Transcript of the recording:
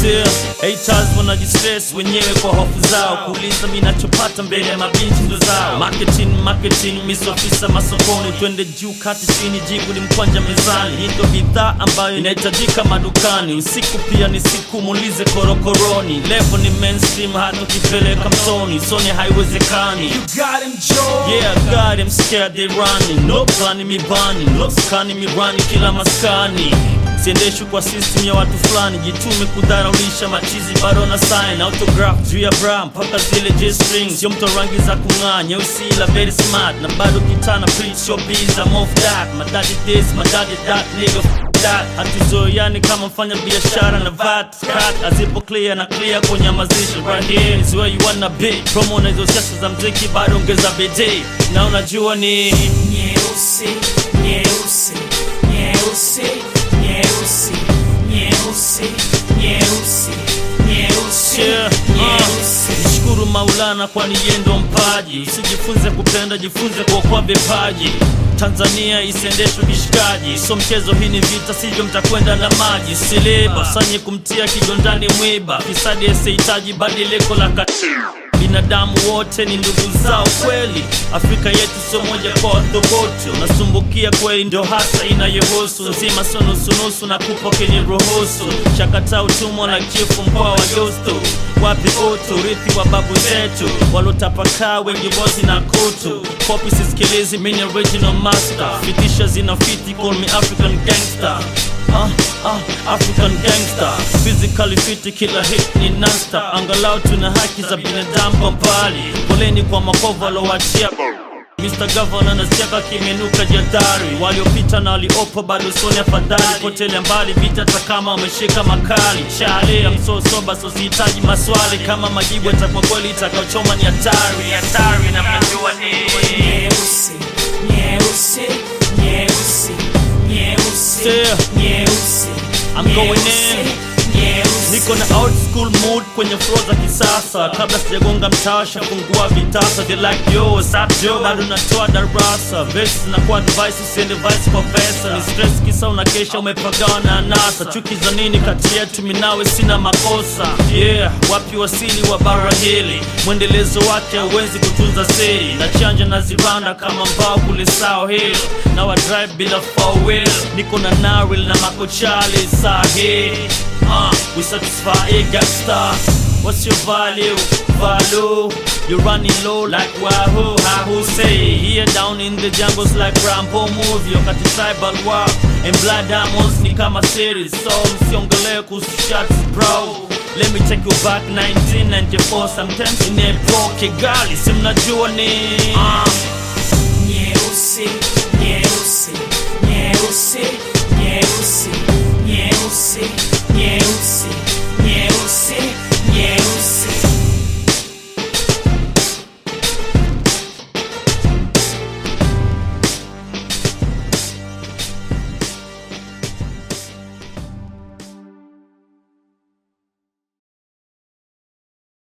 Still, haters wanajistress wenyewe kwa hofu zao kuuliza mi nachopata mbele ya mabinti ndo zao marketing marketing misofisa masokoni twende juu kati chini jibu ni mkwanja mezani hii ndo bidhaa ambayo inahitajika madukani usiku pia ni siku muulize korokoroni levo ni mainstream hata ukipeleka mtoni soni haiwezekani You got him, Joe. Yeah, God, I'm scared they running. No planning me banning, no scanning me running kila maskani. Siendeshwi kwa system ya watu fulani, jitume kudharaulisha machizi bado na sign autograph juu ya bra mpaka zile J string, sio mto rangi za kung'aa, nyeusi ila very smart na bado kitana preach your biz, I'm off that. My daddy this, my daddy that, nigga f- that. Hatuzoeani kama mfanya biashara na vat cut azipo clear na clear kunyamazisha right here is where you wanna be. Promo na hizo siasa za mziki bado ongeza bidii na unajua ni Nyeusi, nyeusi, nyeusi, nyeusi, nyeusi, nyeusi, nyeusi, Yeah, nyeusi. uh, Shukuru Maulana kwani yeye ndo mpaji. Usijifunze kupenda, jifunze kuokoa vipaji. Tanzania isiendeshwe kishikaji, so mchezo, hii ni vita, sivyo mtakwenda na maji. Siliba sanye kumtia kigondani mwiba, fisadi asihitaji badiliko la katiba. Binadamu wote ni ndugu zao kweli, Afrika yetu sio moja kwa wathubutu. Unasumbukia kweli, ndio hasa inayohusu nzima, sio nusunusu na kupo kenye ruhusu. Chakata utumwa na chifu mkoa wa Justo, wapi utu, urithi wa babu zetu walotapakaa, wengi bozi na kutu. Kopi sisikilizi, mini original master, fitisha zinafiti, call me African gangster. Ah, ah, African gangster physically fit, kila hit ni nasta. Angalau tuna haki za binadamu kwa mbali. Poleni kwa makovu alowachia Mr. Governor nasiaka kimenuka jadari, waliopita na waliopo bado soni afadhali. Potele mbali vita hata kama wameshika makali. Chale ya msosoba so sihitaji maswali, kama majibu yatakuwa kweli itakaochoma ni hatari, hatari na mnajua ni Nyeusi, nyeusi, nyeusi, nyeusi, Yeah. nyeusi. I'm going nyeusi, in. nyeusi. Niko na old school mood kwenye flow za kisasa, kabla sijagonga mtasha fungua vitasa, they like yo what's up yo, bado natoa darasa, verse zinakuwa advice, usiende vice kwa pesa, ni stress kisa unakesha umepagawa na anasa, chuki za nini kati yetu, minawe sina makosa, yeah, wapi wasili wa bara hili, mwendelezo wake hauwezi kutunza siri, na chanja na zibanda kama mbao kule sao hill, na wa drive bila four wheel, niko na naril na makochali sahi Uh, we satisfy a gangster. What's your value? Value. You're running low like Wahoo. Wahoo say. Here down in the jungles like Rambo movie. Wakati tribal war and blood diamonds ni kama series. So msiongelee kuhusu shots bro. Let me take you back 1994 sometimes in a Kigali. Si mnajua ni uh,